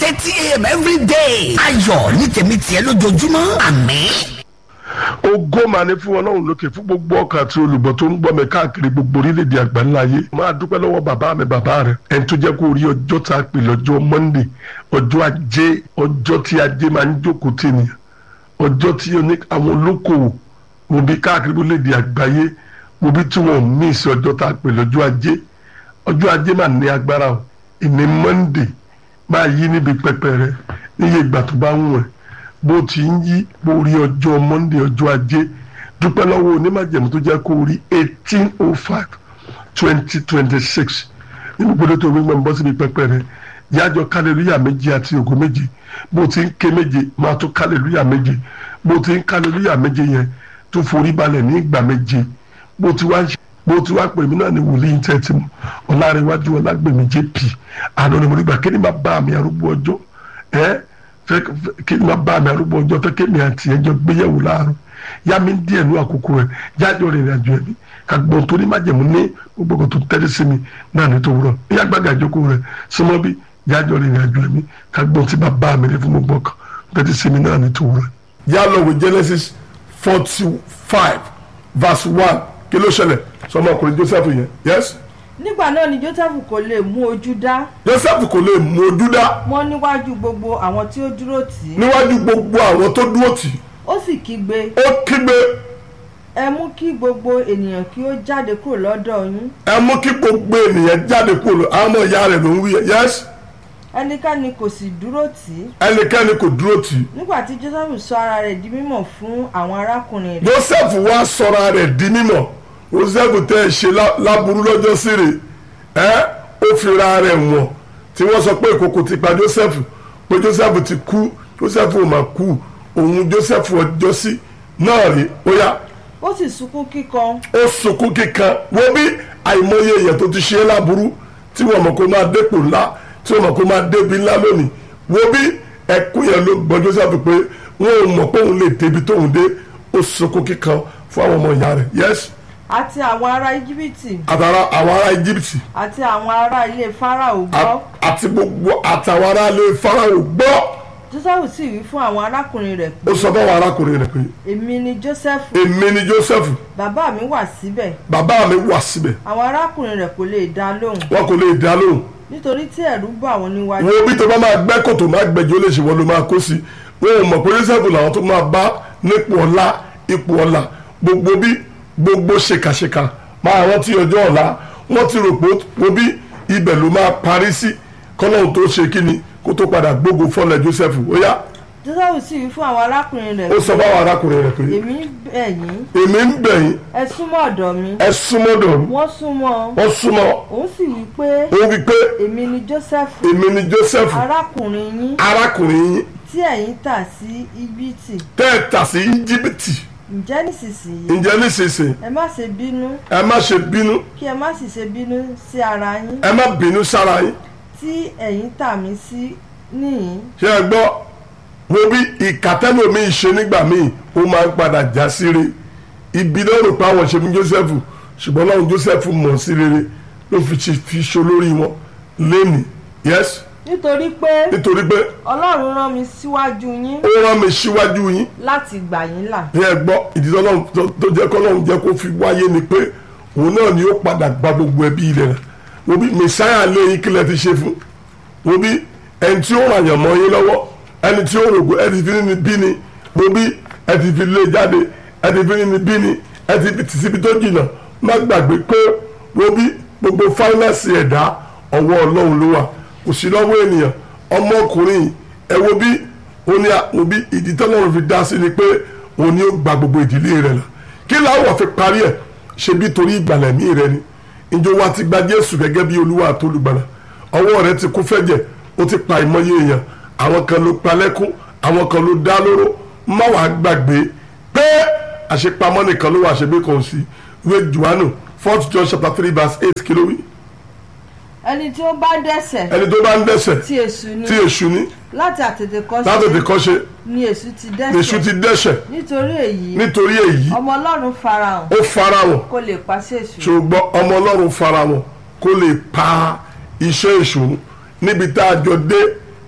thirty a.m. every day. ayọ̀ ní tèmi tiẹ̀ lójoojúmọ́ àmín. ògo mà ní fún ọlọ́run lókè fún gbogbo ọkàn àti olùbọ̀ tó ń gbọ́ mi káàkiri gbogbo orílẹ̀-èdè àgbáńlá ayé máa dúpẹ́ lọ́wọ́ bàbá mi bàbá rẹ̀ ẹni tó jẹ́ kó rí ọjọ́ tá a pè lọ́jọ́ monday ọjọ́ ajé ọjọ́ tí ajé máa ń jókòó tì nìyẹn ọjọ́ tí oní àwọn olókòwò mo bí káàkiri orílẹ̀-èdè àgbáyé mo bí tí wọ́n mí sí ọjọ́ tá a pè lọ́jọ́ ajé ọjọ́ ajé máa ní agbára o ìní monday máa yí níbi pẹpẹ rẹ níye ìgbà tó bá ń wẹ̀ bó ti ń yí bó rí ọjọ́ monday ọjọ́ ajé dúpẹ́ lọ́wọ́ onímọ̀jẹ̀mú tó jẹ́ kó rí eighteen oh five twenty twenty six nínú gbọdọ̀ tó wí gbọ́n bọ́ síbi pẹpẹ rẹ yájọ kálẹ̀lúyà méje àti ògo méje bó ti ń ké méje máa tó kálẹ̀lúyà méje bó ti ń kálẹ̀lúyà méje yẹn tó forí balẹ̀ ní ìgbà méje bó ti wá ń ṣe bó ti wá pè mí náà ní wòlíì tẹ́tí mu ọ̀làrẹ̀wájú ọ̀làgbèmí jp àná ni mo rí gbà kí ni máa bá mi arúgbó ọjọ́ ẹ́ fẹ́ kí ni máa bá mi arúgbó ọjọ́ fẹ́ kí mi àti ẹjọ́ gbéyẹ̀wò láàárọ̀ yá mi díẹ̀ ní àkókò rẹ̀ yájọ́ rìnrìn àjò ẹ̀mí kàgbọ́n tó ní májẹ̀mú ní gbogbo tó tẹ́lẹ̀ sí mi náà ní tó wúrọ̀ ní agbága ìjókòó rẹ̀ súnmọ́ bí yájọ́ rìnrìn àjò ẹ̀mí kàgbọ́n tí bá bá mi rí fún gbogbo kan tẹ́lẹ̀ sí mi náà ní tó wúrọ̀. yá lọ wò Genesis forty five verse one kí ló ṣẹlẹ̀ sọmọkùnrin Joseph yẹn yes nígbà náà ni joseph kò lè mú ojú dá Joseph kò lè mú ojú dá mọ́ níwájú gbogbo àwọn tí ó dúró tì í níwájú gbogbo àwọn tó dúró tì í ó sì kígbe ó kígbe ẹ mú kí gbogbo ènìyàn kí ó jáde kúrò lọ́dọ̀ yín ẹ mú kí gbogbo ènìyàn jáde kúrò lọ àwọn ọmọ ìyá rẹ̀ ló ń wí yẹn yes ẹnikẹ́ni kò sì dúró tì í ẹnikẹ́ni kò dúró tì í nígbà tí joseph sọ ara rẹ̀ di mímọ̀ fún àwọn arákùnrin rẹ̀ Joseph wá sọra rẹ̀ di mímọ̀ Joseph tẹ́ ẹ ṣe lá- láburú lọ́jọ́ síre ẹ́ ó fi ra rẹ̀ wọ̀n tí wọ́n sọ pé ìkòkò ti pa Joseph pé Joseph ti kú Joseph ò mà kú òun Joseph ọjọ́ sí náà rí ó yá ó sì sunkún kíkan ó sunkún kíkan wo bí àìmọye èèyàn tó ti ṣe é láburú tí wọ́n mọ̀ kó máa dépò ńlá tí wọ́n mọ̀ kó máa débi ńlá lónìí wo bí ẹkún yẹn ló gbọ́ Joseph pé wọn ò mọ̀ pé òun lè débi tóun dé ó sunkún kíkan fún àwọn ọmọ ìyá rẹ̀ yes àti àwọn ará íjíbítì àtàrà àwọn ará Egypt àti àwọn ará ilé fáráò gbọ́ àti gbogbo àtàwọn ará ilé Fáráò gbọ́ joseph sì wí fún àwọn arákùnrin rẹ̀ pé ó sọ fún àwọn arákùnrin rẹ̀ pé èmi ni joseph èmi ni Joseph bàbá mi wà síbẹ̀ bàbá mi wà síbẹ̀ àwọn arákùnrin rẹ̀ kò lè dá lóhùn wọn kò lè dá lóhùn nítorí tí ẹ̀rù bà wọ́n níwájú wo bí tó bá máa gbẹ́ kòtò máa gbẹ́jọ́ ó lè ṣe wọ́n ló máa kó sí wọn ò mọ̀ pé Joseph làwọn tó máa bá nípò ọlá ipò ọlá gbogbo bí gbogbo ṣèkàṣèkà máa rántí ọjọ́ ọ̀la wọ́n ti rò pé wo bí ibẹ̀ ló máa parí sí kọ́lọ́hún tó ṣe kí ni kó tó padà gbógun fọ́lẹ̀ Joseph ó yá joseph sì wí fún àwọn arákùnrin rẹ̀ ó sọ fáwọn arákùnrin rẹ̀ pé èmi ń bẹ̀ yín èmi ń bẹ̀ yín ẹ súnmọ́ ọ̀dọ̀ mi ẹ súnmọ́dọ̀ mi wọ́n súnmọ́ wọ́n súnmọ́ òun sì wí pé ó wí pé èmi ni joseph èmi ni Joseph arákùnrin yín arákùnrin yín tí ẹ̀yin tà sí íjíbítì tẹ́ ẹ tà sí Íjíbítì ǹjẹ́ nísinsìnyí ǹjẹ́ nísinsìnyí ẹ má ṣe bínú ẹ má ṣe bínú kí ẹ má sì ṣe bínú sí ara yín ẹ má bínú sára yín tí ẹ̀yin tà mí sí níyìn ṣé ẹ gbọ́ wo bí ìkàtẹ́lómi ṣe nígbà míì ó máa ń padà já sí re ibi náà rò pé àwọn ṣe fún Joseph ṣùgbọ́n láwọn Joseph mọ̀ sí rere ló fi ṣe fi ṣe olórí wọn lẹ́nìí yes nítorí pé nítorí pé ọlọ́run rán mi síwájú yín ó rán mi síwájú yín láti gbà yín là ní ẹ gbọ́ ìdí tọ́lọ́run tó- tó jẹ́ kọ́lọ́run jẹ́ kó fi wáyé ni pé òun náà ni ó padà gba gbogbo ẹbí rẹ̀ rẹ̀ wo bí mẹsáyà lé yín kílẹ̀ ti ṣe fún wo bí ẹni tí ó ràn yàn mọ́ yín lọ́wọ́ ẹni tí ó rògbò ẹ ti fi ní bí ni wo bí ẹ ti fi lé jáde ẹ ti fi ní bí ni ẹ ti fi tì síbi tó jìnnà má gbàgbé pé wo bí gbogbo fáínàsì ẹ̀dá ọwọ́ ọlọ́run ló wà kò sí lọ́wọ́ ènìyàn ọmọkùnrin yìí, ẹ wo bí ó ní àwọn bí ìdí tọ́lọ́run fi dá sí ni pé òun ni ó gba gbogbo ìdílé rẹ̀ là kí láwọ̀ fi parí ẹ̀ ṣe bí torí ìgbàlẹ̀ mí rẹ ni ìjọ wa ti gba Jésù gẹ́gẹ́ bí Olúwa àtolùgbàlà ọwọ́ rẹ ti kú fẹ́jẹ̀ ó ti pa ìmọ̀ye èèyàn àwọn kan ló pa lẹ́kún àwọn kan ló dá lóró má wàá gbàgbé pé àṣepamọ́ nìkan ló wà àṣegbé kan sí ìwé Jòhánù fourth John chapter three verse eight kí ló wí ẹni tí ó bá dẹ́ṣẹ̀ ẹni tó bá ń dẹ́ṣẹ̀ tí èṣù ni tí èṣù ní láti àtètèkọ́ṣe látòtí kọ́ ṣe ni èṣù ti èṣù ti dẹ́ṣẹ̀ dẹ́ṣẹ̀ nítorí èyí nítorí èyí ọmọ ọlọ́run farahàn ó fara wọn kó lè pàṣẹ èṣù ṣùgbọ́n ọmọ ọlọ́run fara wọn kó lè pa iṣẹ́ èṣù níbi tá a jọ dé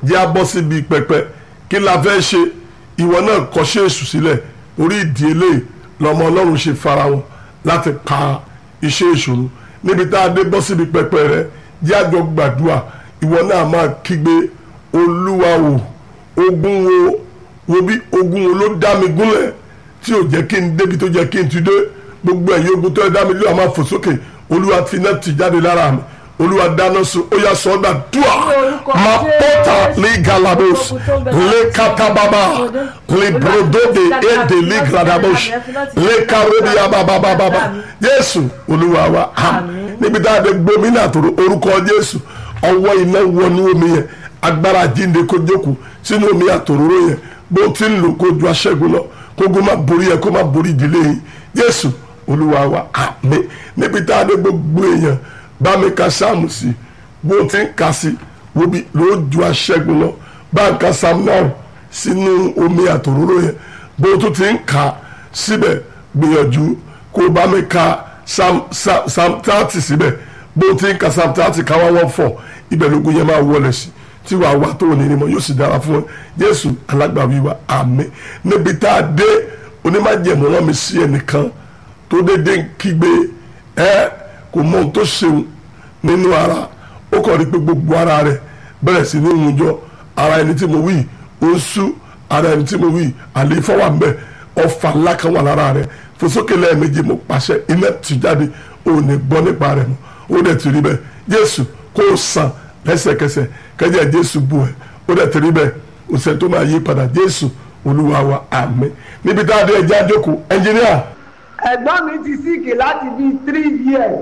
jẹ́ a bọ́ síbi pẹpẹ kí la fẹ́ ṣe ìwọ náà kọ́ṣẹ́ èṣù sílẹ̀ orí ìdí eléyìí lọ́mọ ọlọ́run ṣe fara wọn láti pa iṣẹ́ ìṣòro níbi tá a dé bọ́ síbi pẹpẹ rẹ jẹ́ àjọ gbàdúrà ìwọ náà máa kígbe olúwa wò ogun wo wo bí ogun wo ló dá mi gúnlẹ̀ tí ò jẹ́ kí n débi tó jẹ́ kí n ti dé gbogbo ẹ̀yin ogun tó dá mi lé àmà fò sókè olúwa fi iná tì jáde lára mi olúwa dáná sun ó yà sọ́dà dùà máa pọ́tà lé galabos lé katababa lé brodode èdè lé gradabos lé karobi ababababa jésù olúwa wa àmín níbi tá a dé gbómìnà tó orúkọ jésù ọwọ́ iná wọnú omi yẹn agbára jíǹde kó jókòó sínú omi àtòróró yẹn bó ti ń lò kó ju aṣẹ́gun lọ kógun má borí yẹ kó má borí ìdílé yìí jésù olúwa wa àmín níbi tá a dé gbogbo èèyàn bá mi ka sáàmù sí bó ti ń ka sí wo bí ló ju aṣẹ́gun lọ bá ń ka sáàmù náà sínú omi àtòróró yẹn bó tó ti ń ka síbẹ̀ gbìyànjú kó bá mi ka sáàmù tààtì síbẹ̀ bó ti ń ka sáàmù tààtì káwá wọ́n fọ̀ ibẹ̀ lógun yẹn máa wọlé sí tí wàá wá tó ní ni mo yóò sì dára fún ẹ jésù alágbàwí wa àmín níbi tá a dé onímọ̀jẹ̀mú rán mi sí ẹnìkan tó dédé ń kígbe ẹ kò mọ ohun tó ṣeun nínú ara ó kàn rí pé gbogbo ara rẹ̀ bẹ̀rẹ̀ sí ní ìwùjọ ara ẹni tí mo wí ó ń sú ara ẹni tí mo wí àlééfọ́ wà mbẹ́ ọfà ńlá kan wà lára rẹ̀ fòsókè lẹ́ẹ̀mejì mo pàṣẹ iná tì jáde ò ní gbọ́ nípa rẹ̀ mọ́ ó dẹ̀ ti rí bẹ́ẹ̀ jésù kó o sàn lẹ́sẹ̀kẹsẹ̀ kẹ́jẹ́ jésù bù ẹ́ ó dẹ̀ ti rí bẹ́ẹ̀ òsè tó máa yí padà jésù olúwa wa àmín níbi tá a dé ẹjẹ́ àjókòó ẹnjìníà ẹ̀gbọ́n mi ti síkì láti bíi three years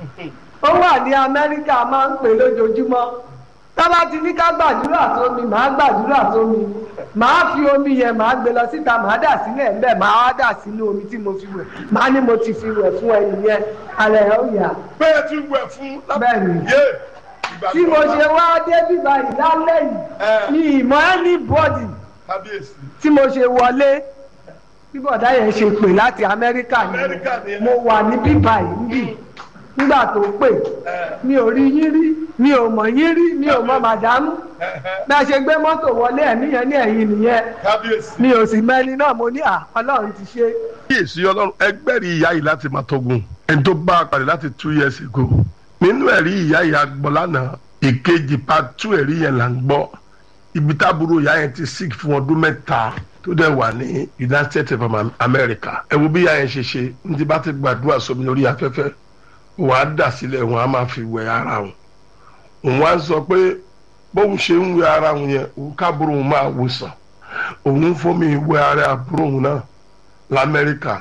ó wà ní amẹ́ríkà máa ń pè lójoojúmọ́ tábà ti ní ká gbàdúrà sómi màá gbàdúrà sómi màá fi omi yẹn màá gbé lọ síta màá dà sílẹ̀ ńbẹ̀ màá wá dà sínú omi tí mo fi wẹ̀ màá ní mo ti fi wẹ̀ fún ẹni yẹn alẹ́ ẹ̀ ó yà. bẹ́ẹ̀ ti wẹ̀ fún Bẹ́ẹ̀ni. yé tí mo ṣe wá dé bíbá yìí lálẹ́ yìí ní ìmọ̀ anybody kábíyèsí tí mo ṣe wọlé bí bọ̀dá yẹn ṣe pè láti amẹ́ríkà Amẹ́ríkà ni ni ẹ. mo wà ní bíbá yìí níbí nígbà tó pè mi ò rí yín rí mi ò mọ̀ yín rí mi ò mọ̀ màdámù bí a ṣe gbé mọ́tò wọlé ẹ̀mí yẹn ní ẹ̀yìn nìyẹn kábíyèsí. mi ò sì mẹ́ni náà mo ní à ọlọ́run ti ṣe kíyèsí ọlọ́run ẹgbẹ́rì ìyá yìí láti máa tọ́gun ẹni tó bá a pàdé láti two years ago nínú ẹ̀rí ìyá yìí agbọ́ lánàá ìkejì part two ẹ̀rí yẹn là ń gbọ́ ibi táàbúrò ìyá yẹn ti sick fún ọdún mẹ́ta tó dẹ̀ wà ní United States of America ẹ wo bí ìyá yẹn ṣe ṣe ní ti bá ti gbàdúrà sómi lórí afẹ́fẹ́ òun á dà sílẹ̀ òun á máa fi wẹ̀ ara òun òun á sọ pé bóun ṣe ń wẹ̀ ara òun yẹn òun káàbúrò òun máa wò sàn òun ń fọmi wẹ̀ ara àbúrò òun náà lamẹ́ríkà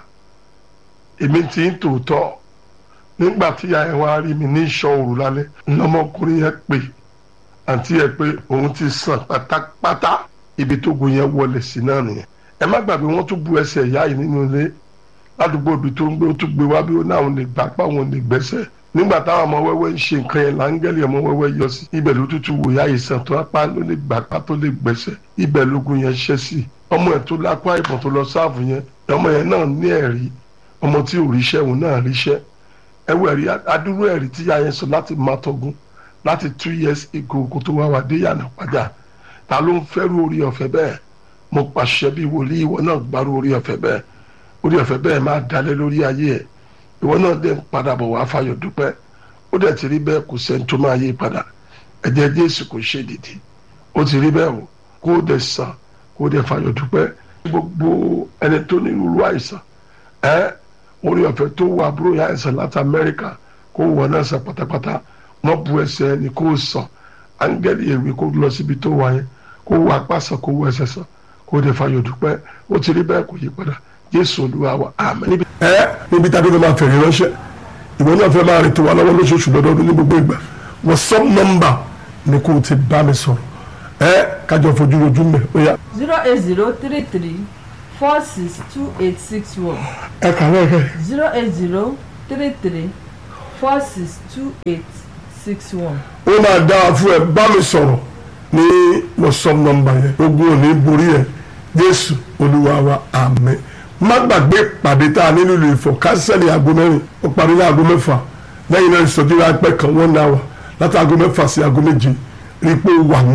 èmi ti ń tòótọ́ nígbà tí ìyá ẹ̀ wá rí mi ní ìṣọ́ òru lálẹ́ lọ́mọkùnrin yẹn pè àǹtí ẹ̀ pé òun ti sàn pátápátá ibi tó gun yẹn wọlé sí náà nìyẹn ẹ má gbàgbé wọ́n tún bu ẹsẹ̀ ìyá yìí nínú ilé ládùúgbò ibi tó ń gbé ó tún gbé wá bí ó náà lè gbà pa òun lè gbẹ́sẹ̀ nígbà táwọn ọmọ wẹ́wẹ́ ń ṣe nǹkan yẹn láńgẹ́lì ọmọ wẹ́wẹ́ yọ sí ibẹ̀ ló tútù wò ìyá yìí sàn tó apá ló lè gbà pa tó lè gbẹ́sẹ̀ ibẹ̀ lógun yẹn ṣẹ́ sí ọmọ ẹ̀ tó lápá ìbọn tó lọ sáàfù yẹn ọmọ yẹn náà ní ẹ̀rí ọmọ tí ò ríṣẹ́ òun náà ríṣẹ́ ẹwọ ẹ̀rí adúrú ẹ̀rí tí ìyá yẹn sọ láti má tọgún láti two years ago kó tó wá wá dé yànnà padà ta ló ń fẹ́rù orí ọ̀fẹ́ bẹ́ẹ̀ mo pàṣẹ bí wòlíì ìwọ náà gbárù orí ọ̀fẹ́ bẹ́ẹ̀ orí ọ̀fẹ́ bẹ́ẹ̀ máa dalẹ̀ lórí ayé ẹ̀ ìwọ náà dẹ̀ ń padà bọ̀ wá fayọ̀ dúpẹ́ ó dẹ̀ ti rí bẹ́ẹ̀ kò sẹ́ni tó máa yí padà ẹ̀jẹ̀ Jésù kò ṣe dìdì ó ti rí bẹ́ẹ̀ o kó o dẹ̀ sàn kó o dẹ̀ fayọ̀ dúpẹ́ gbogbo ẹni tó ní irú àìsàn ẹ́ orí ọ̀fẹ́ tó wà àbúrò yà ẹ̀sán láti Amẹ́ríkà kó wọ náà sàn pátápátá wọ́n bu ẹsẹ̀ ẹni kó o sàn áńgẹ́lì èwe kó lọ síbi tó wà yẹn kó wọ apá sàn kó wọ ẹsẹ̀ sàn kó o dẹ̀ fayọ̀ dúpẹ́ ó ti rí bẹ́ẹ̀ kò yí padà Jésù Olúwa wa àmín. ẹ níbi tá a dúró máa fẹ̀rẹ̀ ránṣẹ́ ìwọ náà fẹ́ máa rètò wa lọ́wọ́ lóṣooṣù lọ́dọọdún ní gbogbo ìgbà WhatsApp nọ́mbà ni kò ti bá mi sọ̀rọ̀ ẹ kájọ fojú rojú mẹ́ ó yá. zero eight zero three three four six two eight six one ẹ kà lẹ́ẹ̀kẹ́ zero eight zero three three four six two eight six one. ó máa dáa fún ẹ bá mi sọ̀rọ̀ ní WhatsApp nọ́mbà yẹn ogun ò ní borí ẹ Jésù Olúwa wa àmín má gbàgbé pàdé tá a nílùú ìlú Ifọ̀ kánsẹ́lì aago mẹ́rin ó parí ní aago mẹ́fà lẹ́yìn náà ìsọjí ráńpẹ́ kan wọ́n náà wà láti aago mẹ́fà sí aago méje rí i pé ó wà ń bẹ̀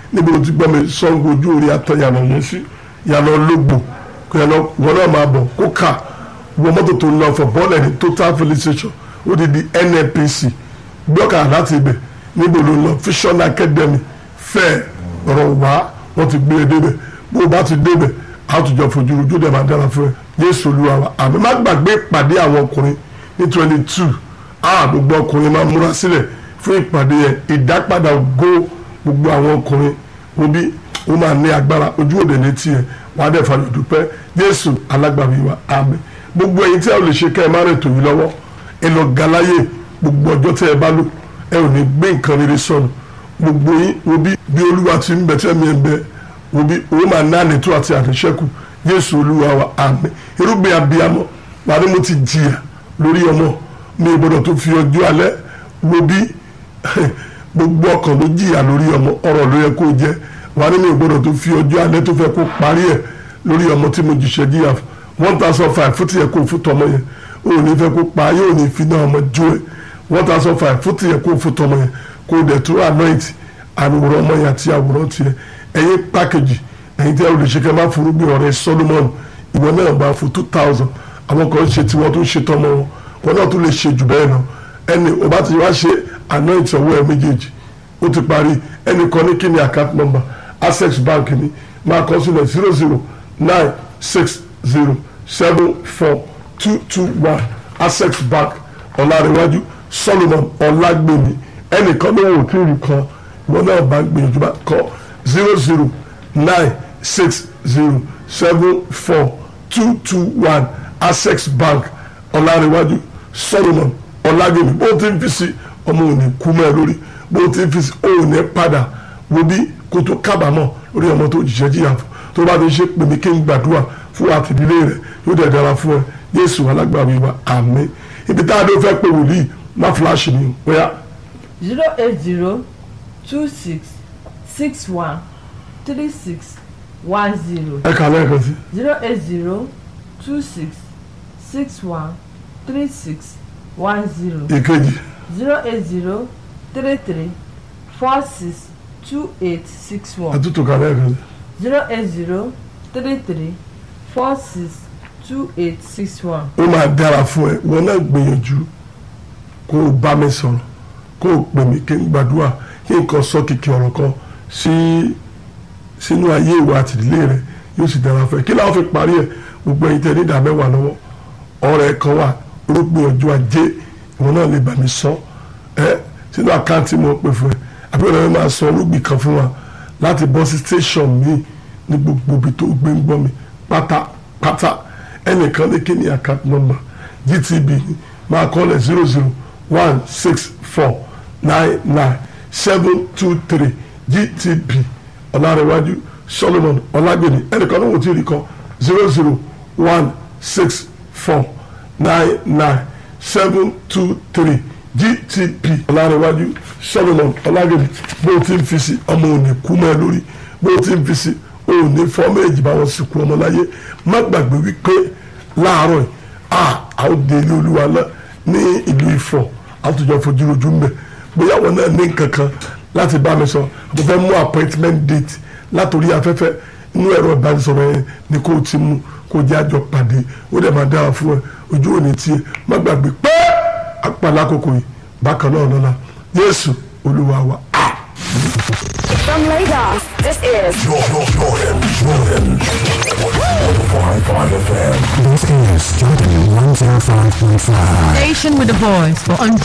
níbi tó ti gbọ́ mi Ṣàngó ojú orí atọ́ yàrá yẹn sí yàrá ológbò kò yàrá wọn náà máa bọ̀ kó kà wọ mọ́tò tó ń lọ fọ̀ bọ́ọ̀lù ní total filling station ó ti di NNPC gbọ́kà láti ibẹ̀ níbo ló ń lọ Vision Academy fẹ́ ọ̀rọ̀ wá wọ́n ti gbé e débẹ̀ bó o bá ti débẹ̀ àtúnjọ fojú ojú dẹ̀ máa dára fún ẹ Jésù Olúwa wa àmì má gbàgbé ìpàdé àwọn ọkùnrin ní twenty two a gbogbo ọkùnrin máa múra sílẹ̀ fún ìpàdé yẹn ìdápadà ògo gbogbo àwọn ọkùnrin wo bí ó máa ní agbára ojú òde ní tiẹ̀ wàá dẹ̀ fàlọ́ dúpẹ́ Jésù alágbàwí wa àmín gbogbo ẹ̀yin tí a ò lè ṣe kẹ́ ẹ má rìn tòyí lọ́wọ́ ẹ lọ galáyè gbogbo ọjọ́ tí ẹ bá lò ẹ ò ní gbé nǹkan rere sọnù gbogbo yín wo bí bí olúwa ti ń bẹ tí ẹ̀mí ẹ̀ ń bẹ wo bí owó máa ná ànító àti àníṣẹ́kù Jésù olúwa wa àmín irúgbìn abiyamọ wà ní mo ti jìyà lórí ọmọ mi ò gbọdọ̀ tó fi ọjọ́ alẹ́ wo bí gbogbo ọkàn ló jìyà lórí ọmọ ọ̀rọ̀ ló yẹ kó jẹ́ wà ní mi ò gbọdọ̀ tó fi ọjọ́ alẹ́ tó fẹ́ kó parí ẹ̀ lórí ọmọ tí mo jìṣẹ́ jìyà one thousand five fún tiẹ̀ kó fún tọmọ yẹn o ò ní fẹ́ kó pa yóò ní fi náà ọmọ jó ẹ̀ one thousand five fún tiẹ̀ kó fún tọmọ yẹn kó dẹ̀ tó anoint àwòrán ọmọ yẹn àti àwòrán tiẹ̀ ẹ̀yin pákéjì ẹ̀yin tí a ò lè ṣe kẹ́ máa forúgbìn ọ̀rẹ́ Solomon ìwọ náà bá fún two thousand àwọn kan ṣe tiwọn tó ṣe tọmọ wọn wọn náà tún lè ṣe jù bẹ́ẹ̀ lọ ẹni o bá ti wá ṣe anoint ọwọ́ ẹ méjèèjì ó ti parí ẹnì kan ní kí ni account number access bank ni máa kọ sílẹ̀ zero zero nine six zero seven four two two one access bank ọ̀làríwájú solomon ọ̀làgbèmí ẹnìkan ló wò tí ì rí kan wọn náà bá gbìyànjú bá kọ zero zero nine six zero seven four two two one access bank ọ̀làríwájú solomon ọ̀làgbèmí bó ti ń fi sí ọmọ òní kú mọ́ ẹ lórí bó ti ń fi sí òní padà wo bí kó tó kábàámọ̀ lórí ọmọ tó jìṣẹ́ jìyà fún tó bá ti ṣe pèmí kí n gbàdúrà fún àtìdílé rẹ yóò dẹ̀ dára fún ẹ Jésù alágbàwí wa àmín ibi tá a dé fẹ́ pé wòlíì má fúláṣì ni bóyá zero eight zero two six six one three six one zero ẹ kà lẹ́ẹ̀kan sí zero eight zero two six six one three six one zero ìkejì zero eight zero three three four six two eight six one àtúntò kà lẹ́ẹ̀kan sí zero eight zero three three four six two eight six one. ó máa dára fún ẹ wọn náà gbìyànjú kó o bá mi sọ̀rọ̀ kó o pè mí kí n gbàdúrà kí n kàn sọ kìkì ọ̀rọ̀ kan sí sínú ayé ìwà àtìlélẹ́ rẹ yóò sì dára fún ẹ kí láwọn fi parí ẹ gbogbo ẹ̀yin tẹ́ ní ìdá mẹ́wàá lọ́wọ́ ọ̀rẹ́ kan wà orúkọ ọjọ́ ajé ìwọ náà lè bà mí sọ ẹ sínú àkáǹtì mo pè fún ẹ àbí ọ̀rẹ́ mi máa sọ olúgbì kan fún wa láti bọ́ sí station mi ní gbogbo ibi tó gbé ń gbọ́ mi pátápátá ẹnìkan ní kí ni account number gtb ni máa kọ́lẹ̀ zero zero one six four nine nine seven two three gtb ọ̀làrẹ̀wájú solomon ọ̀làgbèmí ẹnìkan ní wò tí ì rí kọ́ zero zero one six four nine nine seven two three gtp ọ̀làrẹ̀wájú solomon ọ̀làgbèmí bó o ti ń fi sí ọmọ òní kú mọ́ ẹ lórí bó o ti ń fi sí òní fọ́ méjì bá wọn sìnkú ọmọ láyé má gbàgbé wípé láàárọ̀ yìí a àwọn dé ilé olúwa náà ní ìlú Ifọ̀ àtúnjọ fojú ojú mbẹ bóyá wọn náà ní nǹkan kan láti bá mi sọ mo fẹ́ mú appointment date látòrí afẹ́fẹ́ inú ẹ̀rọ ìbánisọ̀rọ̀ yẹn ni kò ti mú kó jẹ́ àjọ pàdé ó dẹ̀ máa dára fún ẹ ojú òní tiẹ̀ má gbàgbé pé apàlà àkókò yìí bákan náà lọ́la Jésù olúwa wa. Ah. From Lagos, this is This is Jordan 105.5. Station with a voice for